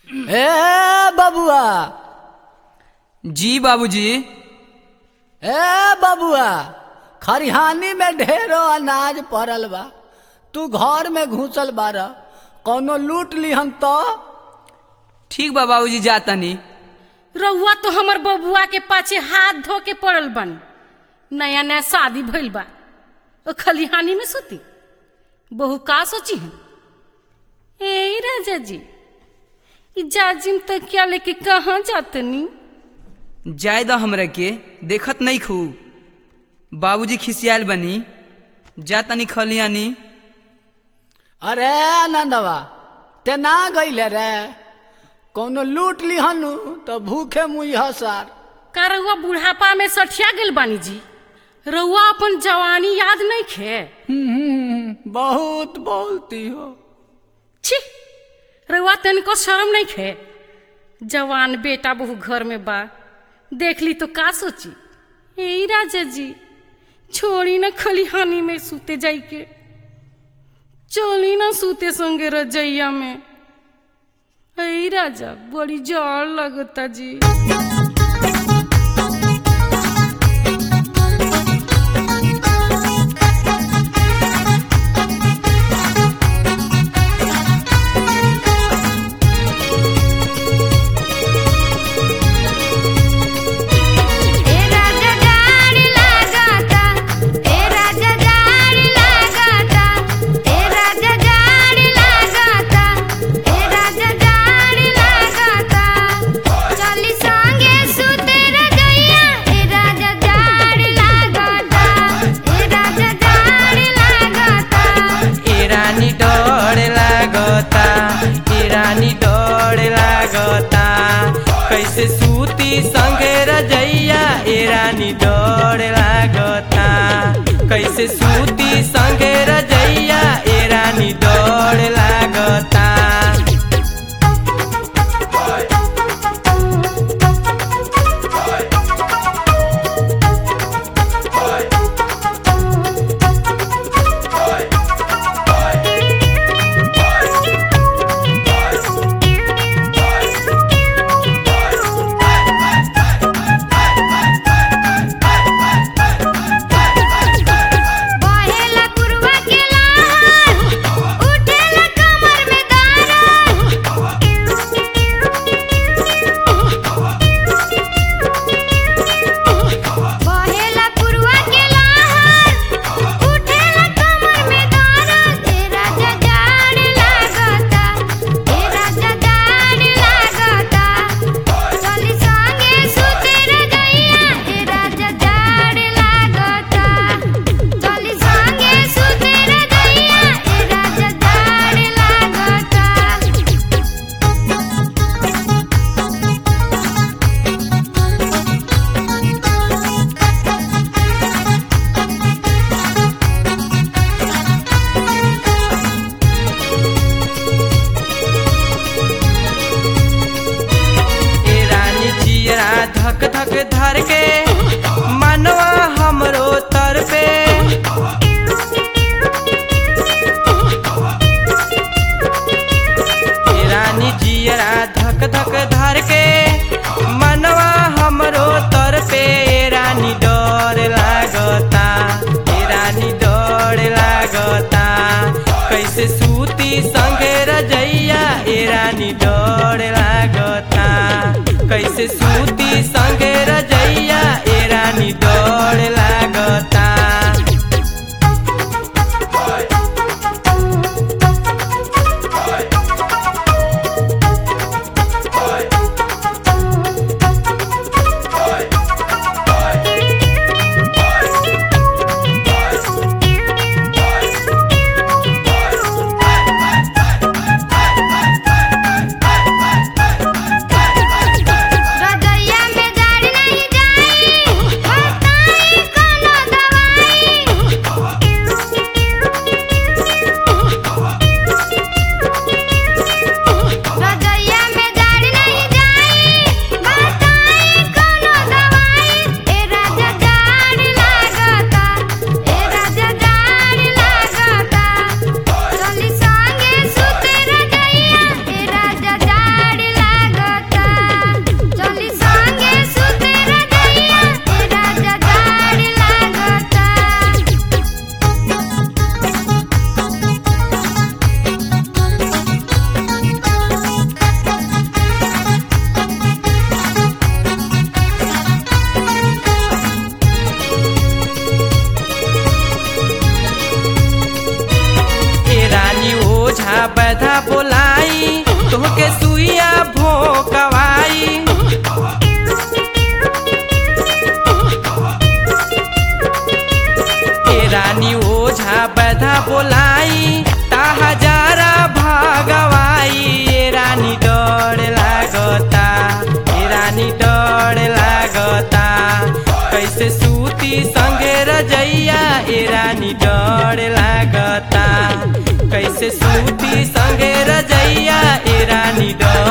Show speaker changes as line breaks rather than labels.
ए बबुआ
जी बाबूजी
ए बबुआ खरिहानी में ढेरो अनाज पड़ल बा तू घर में घुसल बार कौनो लूट लिहन तो
ठीक बा बाबूजी जातनी
रउआ तो हमर बबुआ के पाछे हाथ धो के पड़ल बन नया नया शादी भइल बा ओ खलिहानी में सुती बहु का सोची है ए राजा जी ई जाजिम तक क्या लेके कहाँ जातनी
जाय द हमरा के देखत नहीं खू बाबूजी खिसियाल बनी जातनी खलियानी
अरे नंदवा ते ना गईले रे कौनो लूट लिहनु तो भूखे मुई हसार
का रउआ बुढ़ापा में सठिया गेल बानी जी रउआ अपन जवानी याद नहीं खे
हम्म, बहुत बोलती हो
छी रउआ तनिको शर्म नहीं खे जवान बेटा बहु घर में बा देख ली तो का सोची ए राजा जी छोड़ी न खलिहानी में सूते जाई के चली ना सूते संगे रजैया में ए राजा बड़ी जड़ लगता जी
ए राजा जाड़ लागता ए राजा जाड़ लागता ए राजा जाड़ लागता ए राजा जाड़ लागता चली संगे सुते रजैया ए राजा जाड़ लागता ए राजा जाड़ लागता
ए रानी डर लागता ए रानी डर लागता कैसे सूती संगे रजैया ए रानी डर लागता कैसे सूती संगे रजैया ए रानी डर लागता
बहेला पुरवा के लहर उठेला कमर में दर्द बहेला पुरवा के लहर उठेला कमर में दर्द ए राजा जाड़ लागता ए राजा जाड़ लागता चली संगे सुते रजैया ए राजा जाड़ लागता चली संगे सुते रजैया ए राजा जाड़ लागता
ए रानी चियरा धक धक धर के मनवा हमरो तर पे ए रानी जियरा धक धक धर के मनवा हमरो तर पे ए रानी डर लागता ए रानी डर लागता कैसे सूती संगे रजैया ए रानी डर लागता कैसे सूती संगे रजैया ए रानी डर लागता
रजैया में जाड़ नहीं
सुइया भोकवाई ए रानी ओझा बधा बोलाई ता हजारा भागवाई ए रानी डर लागता ए रानी डर लागता कैसे सूती संगे रजैया ए रानी डर लागता कैसे सूती संगे रजैया ए रानी डर